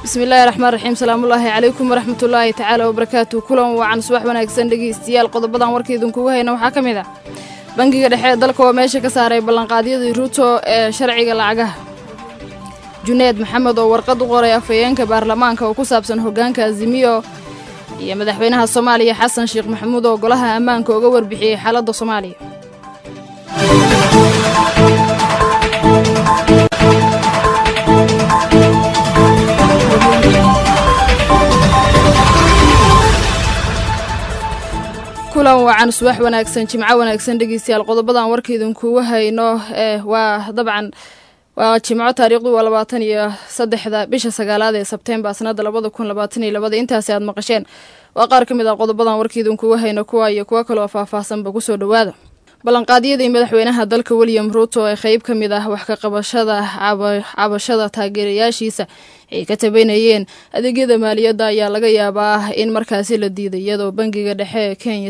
bismillaahi raxmaan raxiim salaamullaahi calaykum waraxmatullaahi tacaala wabarakaatu kulan wacan subax wanaagsan dhegeystayaal qodobadan warkaidinkugu hayna waxaa ka mid ah bangiga dhexe ee dalka oo meesha ka saaray ballanqaadyadii ruuto ee sharciga lacagaha juneed maxamed oo warqad u qoray afhayeenka baarlamaanka oo ku saabsan hoggaanka azimiyo iyo madaxweynaha soomaaliya xasan sheekh maxamuud oo golaha ammaanka uga warbixiyey xaaladda soomaaliya kulan wacan subax wanaagsan jimco wanaagsan dhegeystayaal qodobadan warkaidinkugu hayno ee waa dabcan waa jimco taariikhdu waa labaatan iyo saddexda bisha sagaalaad ee sebtembar sanada labada kun labaatan iyo labada intaasi aad maqasheen waa qaar ka mid ah qodobadan warkaidinkugu hayno kuwa iyo kuwo kaloo faahfaahsanba kusoo dhowaada ballanqaadyadii madaxweynaha dalka william ruuto ee qeyb ka mid ah wax ka qabashada cabashada taageerayaashiisa ay ka tabanayeen adeegyada maaliyadda ayaa laga yaabaa in markaasi la diiday iyadoo bangiga dhexe ee kenya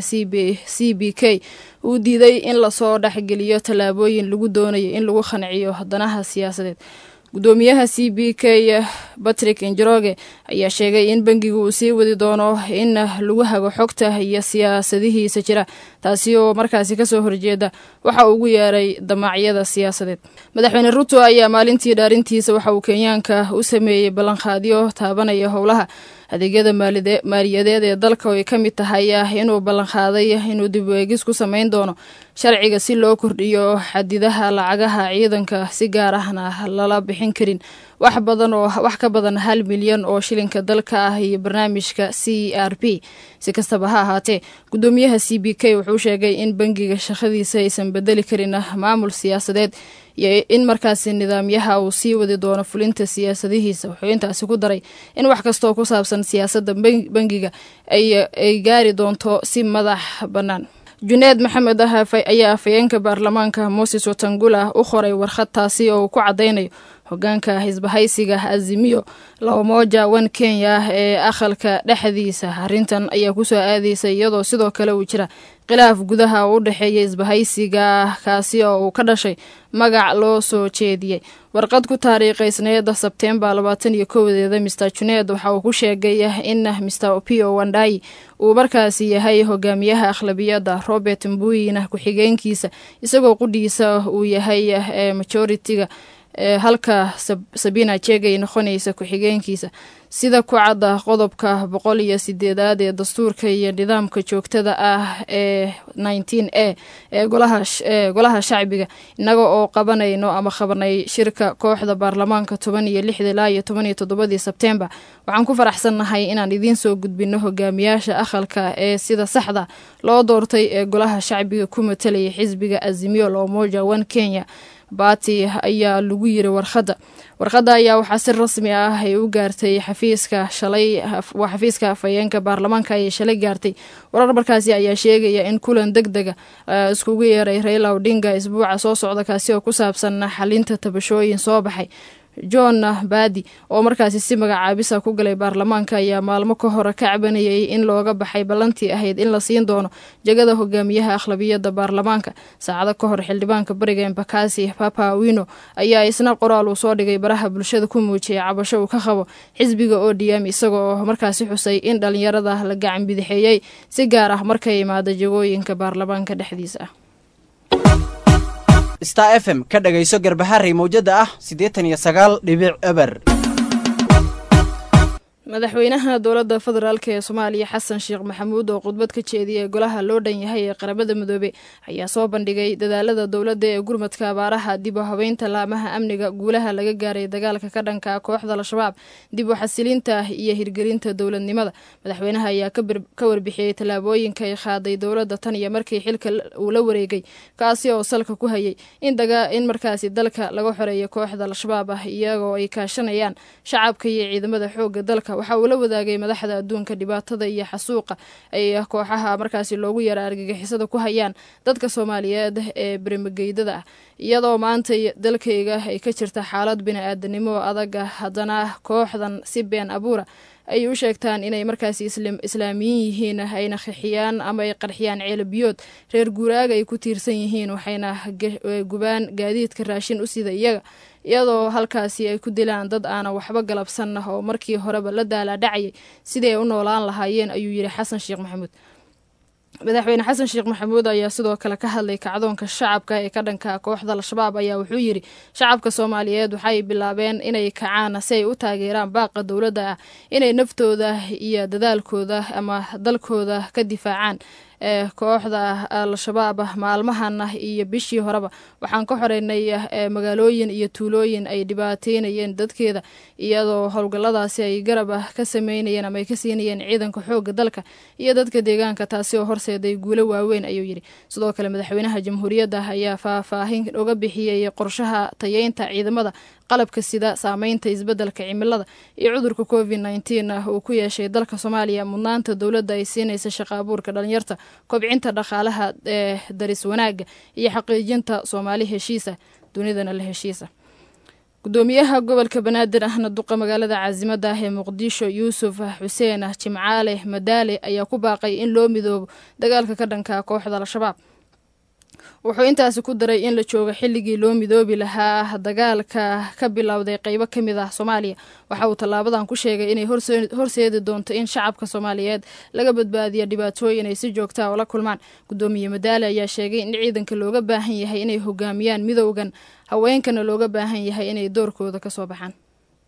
c b k uu diiday in lasoo dhexgeliyo tallaabooyin lagu doonayo in lagu qanciyo danaha siyaasadeed gudoomiyaha c b k batrick injeroge ayaa sheegay in bangigu uu sii wadi doono in lagu hago xogta iyo siyaasadihiisa jira taasi oo markaasi kasoo horjeeda waxa uu ugu yeeray damacyada siyaasadeed madaxweyne ruto ayaa maalintii dhaarintiisa waxa uu kenyaanka u sameeyey ballanqaadyo taabanaya howlaha adeegyada maaliyadeed ee dalka oo ay ka mid tahay inuu ballanqaaday inuu dib weegis ku samayn doono sharciga si loo kordhiyo xadidaha lacagaha ciidanka si gaar ahna lala bixin karin wax badan oo wax ka badan hal milyan oo shilinka dalka ah iyo barnaamijka c r p si kastaba ha ahaatee gudoomiyaha c b k wuxuu sheegay in bangiga shaqadiisa aysan bedeli karin maamul siyaasadeed iyo in markaasi nidaamyaha uu sii wadi doono fulinta siyaasadihiisa wuxuu intaasi ku daray in wax kastooo ku saabsan siyaasadda bangiga ay gaari doonto si madax bannaan juneed maxamed ah ayaa afhayeenka baarlamaanka moses watangula u qoray warqad taasi oo uu ku caddaynayo hogaanka hisbahaysiga azimiyo labamoja wan kenya ee aqalka dhexdiisa arrintan ayaa kusoo aadaysa iyadoo sidoo kale uu jira khilaaf gudaha u dhexeeya isbahaysiga kaasi oo uu ka dhashay magac loo soo jeediyey warqad ku taariikhaysneeda sebtembar labaatan iyo kowdeeda mister juneed waxa uu ku sheegay in mister opio wandai uu markaasi yahay hogaamiyaha akhlabiyadda robert mbuyina ku-xigeenkiisa isagoo qudhiisa uu yahay majoritiga halka sabina jegay noqonaysa ku-xigeenkiisa sida ku cadda qodobka boqol iyo sideedaad ee dastuurka iyo nidaamka joogtada ah ee nineteen a ee golaha shacbiga innaga oo qabanayno ama qabanay shirka kooxda baarlamaanka toban iyo lixda ilaa iyo toban iyo toddobadii sebtembar waxaan ku faraxsannahay inaan idiin soo gudbino hogaamiyaasha aqalka ee sida saxda loo doortay ee golaha shacbiga ku matalayay xisbiga azimiyo loomoja one kenya baati ayaa lagu yiri warqadda warqadda ayaa waxaa si rasmi ah ay u gaartay xafiiska shalay waa xafiiska afhayeenka baarlamaanka ayay shalay gaartay warar markaasi ayaa sheegaya in kulan deg dega iskugu yeeray raila odinga isbuuca soo socda kaasi oo ku saabsan xalinta tabashooyin soo baxay john baadi oo markaasi si magacaabisa ku galay baarlamaanka ayaa maalmo ka hore ka cabanayay in looga baxay ballantii ahayd in la siin doono jegada hogaamiyaha akhlabiyadda baarlamaanka saacado ka hor xildhibaanka bariga embakasi papa wino ayaa isna qoraal uu soo dhigay baraha bulshada ku muujiyay cabasho uu ka qabo xisbiga odm isagoo markaasi xusay in dhalinyarada la gacan bidixeeyey si gaar ah markay imaada jegooyinka baarlamaanka dhexdiisa ah star f m ka dhagayso garbaharey mawjada ah siddeetan iyo sagaal dhibic eber madaxweynaha dowladda federaalk ee soomaaliya xasan sheekh maxamuud oo khudbad ka jeediyay golaha loo dhan yahay ee qaramada midoobe ayaa soo bandhigay dadaalada dowladda ee gurmadka abaaraha dib u habeynta laamaha amniga guulaha laga gaaray dagaalka ka dhanka kooxda al-shabaab dib u xasilinta iyo hirgelinta dowladnimada madaxweynaha ayaa ka warbixiyey tallaabooyinka ay qaaday dowladda tan iyo markii xilka uu la wareegay kaasi oo salka ku hayay in markaasi dalka laga xoreeyo kooxda al-shabaab ah iyagoo ay kaashanayaan shacabka iyo ciidamada xooga dalka waxa uu la wadaagay madaxda adduunka dhibaatada iyo xasuuqa ay kooxaha markaasi loogu yara argagixisada ku hayaan dadka soomaaliyeed ee bermageydada ah iyadoo maanta dalkayga ay ka jirta xaalad bini-aadanimo adaga haddana kooxdan si been abuura ay u sheegtaan inay markaasi islaamiyiin yihiin ayna qixiyaan ama ay qarxiyaan ceelabiyood reer guuraaga ay ku tiirsan yihiin waxayna gubaan gaadiidka raashin u sida iyaga iyadoo halkaasi ay ku dilaan dad aanan waxba galabsan oo markii horeba la daalaadhacayay sidii ay u noolaan lahaayeen ayuu yidhi xasan sheekh maxamuud madaxweyne xasan sheekh maxamuud ayaa sidoo kale ka hadlay kacdoonka shacabka ee ka dhanka kooxda al-shabaab ayaa wuxuu yidhi shacabka soomaaliyeed waxay bilaabeen inay kacaan si ay u taageeraan baaqa dowladda ah inay naftooda iyo dadaalkooda ama dalkooda ka difaacaan ee kooxda al-shabaab maalmahan iyo bishii horeba waxaan ka xoreynay magaalooyin iyo tuulooyin ay dhibaateynayeen dadkeeda iyadoo howlgalladaasi ay garab ka sameynayeen ama ay ka siinayeen ciidanka xoogga dalka iyo dadka deegaanka taasi oo horseeday guulo waaweyn ayuu yidhi sidoo kale madaxweynaha jamhuuriyadda ayaa faahfaahin uga bixiyey qorshaha tayeynta ciidamada qalabka sida saameynta isbeddelka cimilada iyo cudurka covid nneteen uu ku yeeshay dalka soomaaliya mudnaanta dowladda ay siinaysa shaqa abuurka dhalinyarta kobcinta dhaqaalaha ee daris wanaagga iyo xaqiijinta soomaali heshiisa dunidana la heshiisa gudoomiyaha gobolka banaadir ahna duqa magaalada caasimada ah ee muqdisho yuusuf xuseen jimcaale madaale ayaa ku baaqay in loo midoobo dagaalka ka dhanka kooxda al-shabaab wuxuu intaasi ku daray in la joogo xilligii loo midoobi lahaa dagaalka ka bilowday qeybo ka mid ah soomaaliya waxa uu tallaabadan ku sheegay inay horseedi doonto in shacabka soomaaliyeed laga badbaadiyo dhibaatooyin ay si joogtaa ula kulmaan gudoomiye madaale ayaa sheegay in ciidanka looga baahan yahay inay hogaamiyaan midowgan haweenkana looga baahan yahay inay doorkooda ka soo baxaan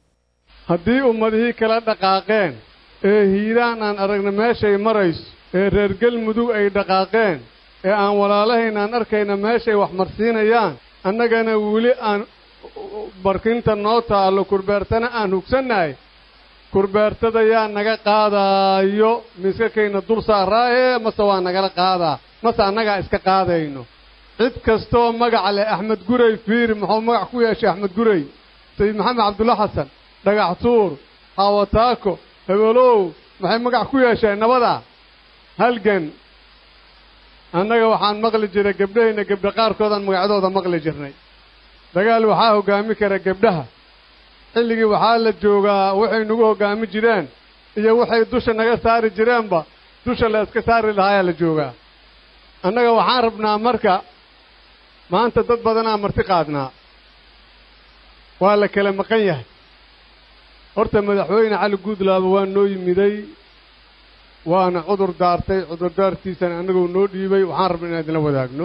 haddii ummadihii kala dhaqaaqeen ee hiiraan aan aragna meeshay marayso ee reer galmudug ay dhaqaaqeen ee aan walaalahayn aan arkayna meeshay wax marsiinayaan annagana weli aan barkinta noo taallo kurbeertana aan hugsannahay kurbeertada yaa naga qaadaayo miskakayna dul saaraaye mase waa nagala qaadaa mase annagaa iska qaadayno cid kastoo magaca leh axmed guray fiiri muxuu magac ku yeeshay axmed guray sayid maxamed cabdulla xasan dhagax tuur haawataako hebelow maxay magac ku yeesheen nabadaa halgan annaga waxaan maqli jiray gabdhahayna gebdha qaarkoodaan magacyadooda maqli jirnay dagaal waxaa hoggaami kara gebdhaha xilligii waxaa la joogaa waxay nagu hoggaami jireen iyo waxay dusha naga saari jireenba dusha la iska saari lahaayaa la joogaa annaga waxaan rabnaa marka maanta dad badanaa marti qaadnaa waa la kala maqan yahay horta madaxweyne cali guudlaaba waa noo yimiday waana cudur daartay cudurdaartiisana annagoo noo dhiibay waxaan rabna inaan idinla wadaagno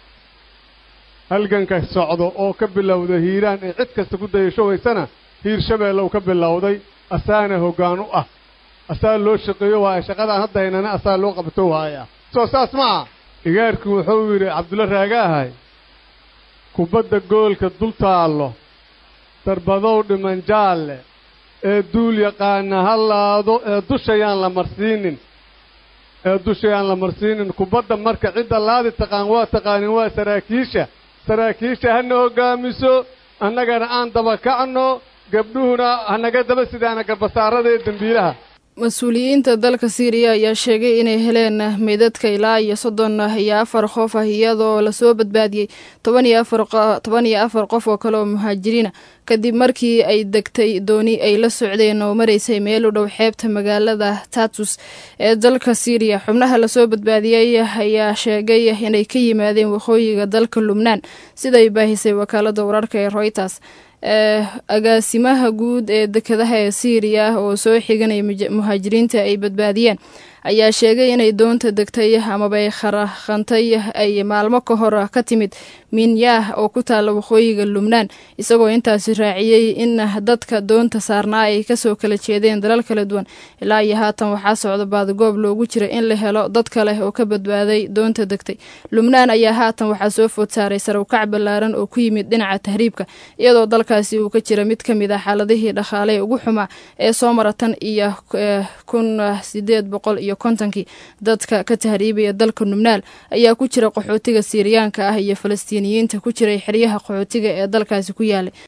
halganka socdo oo ka bilowda hiiraan ee cid kasta ku dayashowaysana hiir shabeellow ka bilowday asaana hoggaan u ah asaa loo shaqeeyo waaya shaqadaan hadda haynana asaa loo qabto waaya soo saas maaha igaarkii wuxuu yidhi cabdulla raagaahay kubadda goolka dul taallo darbadow dhiman jaalle ee duul yaqaana ha laado ee dushayaan la marsiinin ee dushayaan la marsiinin kubadda marka cidda laadi taqaan waa taqaanin waa saraakiisha saraakiisha hana hoggaamiso annagana aan daba kacno gabdhuhuna hanaga daba sidaana garbasaarada ee dembiilaha mas-uuliyiinta dalka siiriya ayaa sheegay inay heleen meydadka ilaa iyo soddon iyo afar qof ah iyadoo lasoo badbaadiyey toban iyo afartoban iyo afar qof oo kale oo muhaajiriina kadib markii ay degtay dooni ay la socdeen oo maraysay meel u dhow xeebta magaalada tatus ee dalka siiriya xubnaha lasoo badbaadiyey ayaa sheegay inay ka yimaadeen waqooyiga dalka lubnaan siday baahisay wakaalada wararka ee royters agaasimaha guud ee dekedaha ee siiriya oo soo xiganaya muhaajiriinta ay badbaadiyeen ayaa sheegay inay doonta degtay amabay kharaqantay ay maalmo ka hor ka timid minyah oo ku taalla waqooyiga lubnaan isagoo intaasi raaciyey in dadka doonta saarnaa ay kasoo kala jeedeen dalal kala duwan ilaa iyo haatan waxaa socda baadigoob loogu jira in la helo dad kale oo ka badbaaday doonta degtay lubnaan ayaa haatan waxaa soo food saaray sarawkac ballaaran oo ku yimid dhinaca tahriibka iyadoo dalkaasi uu ka jira mid ka mid ah xaaladihii dhaqaale ugu xumaa ee soo mara tan iyo kun sideed boqol iyo kontonkii dadka ka tahriibaya dalka lubnaan ayaa ku jira qaxootiga siiriyaanka ah iyo falastiiniyiinta ku jiray xeryaha qaxootiga ee dalkaasi ku yaalay